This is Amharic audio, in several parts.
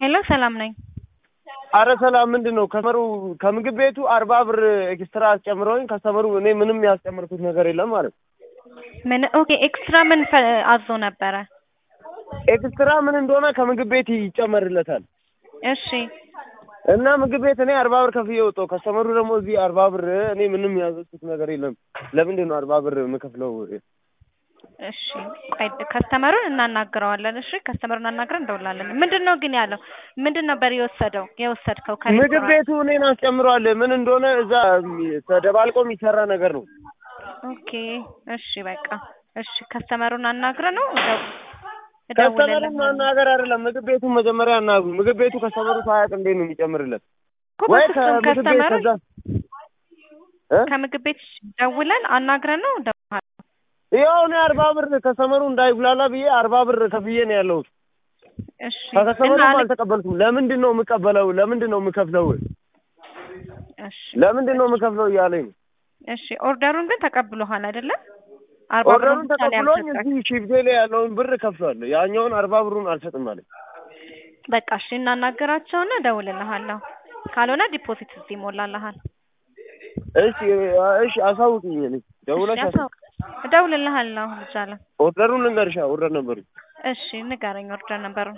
ሄሎ ሰላም ነኝ። አረ ሰላም ምንድን ነው ከስተመሩ ከምግብ ቤቱ አርባ ብር ኤክስትራ አስጨምረውኝ ከስተመሩ እኔ ምንም ያስጨመርኩት ነገር የለም ማለት ነው። ምን ኦኬ ኤክስትራ ምን ፈ- አዞ ነበረ? ኤክስትራ ምን እንደሆነ ከምግብ ቤት ይጨመርለታል እሺ እና ምግብ ቤት እኔ አርባ ብር ከፍዬ ወጣሁ። ከስተመሩ ደግሞ እዚህ አርባ ብር እኔ ምንም ያዘዝኩት ነገር የለም። ለምንድን ነው አርባ ብር የምከፍለው? እሺ ቆይ ከስተመሩን እናናግረዋለን። እሺ ከስተመሩን አናግረን እንደውላለን። ምንድን ነው ግን ያለው? ምንድን ነበር የወሰደው የወሰድከው ምግብ ከሬስቶራንት? ቤቱ እኔን አስጨምረዋል። ምን እንደሆነ እዛ ተደባልቆ የሚሰራ ነገር ነው። ኦኬ እሺ በቃ እሺ ከስተመሩን አናግረ ነው ከስተመሩን ማናገር አይደለም ምግብ ቤቱን መጀመሪያ አናግሩ። ምግብ ቤቱ ከስተመሩ ሳያውቅ እንዴት ነው የሚጨምርለት? ወይ ከምግብ ቤት ከስተመሩ ከዛ እ? ከምግብ ቤት ደውለን አናግረን ነው ደውል ይኸው እኔ አርባ ብር ከስተመሩ እንዳይጉላላ ብዬ አርባ ብር ከፍዬ ነው ያለሁት። እሺ ከከስተመሩም እና አለ- አልተቀበልኩም። ለምንድን ነው የምቀበለው? ለምንድን ነው የምከፍለው? እሺ ለምንድን ነው የምከፍለው እያለኝ ነው። እሺ ኦርደሩን ግን ተቀብሎሃል አይደለም? አርባ ብሩን ኦርደሩን ብቻ ነው ተቀብሎኝ ያልሰጠህ። እዚህ ሺፍቴ ላይ ያለውን ብር ከፍሏል። ያኛውን አርባ ብሩን አልሰጥም አለኝ። በቃ እሺ እናናገራቸውና እደውልልሃለሁ። ካልሆነ ዲፖዚት እዚህ ይሞላልሃል። እሺ እሺ አሳውቅኝ። እኔ ደውለሽ እሺ አሳውቅ። አሳውቅ- እደውልልሃለሁ ልጃለሁ። ኦርደሩን ልንገርሻ ኦርደር ነበሩ እሺ ንገረኝ ኦርደር ነበሩን።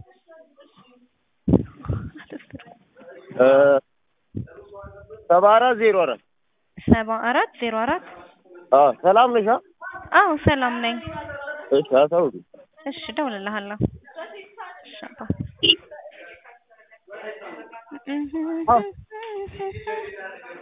ሰባ አራት ዜሮ አራት ሰባ አራት ዜሮ አራት አዎ ሰላም ነሻ? አዎ ሰላም ነኝ። እሺ አሳውቅኝ። እሺ እደውልልሃለሁ። እሺ አባ አዎ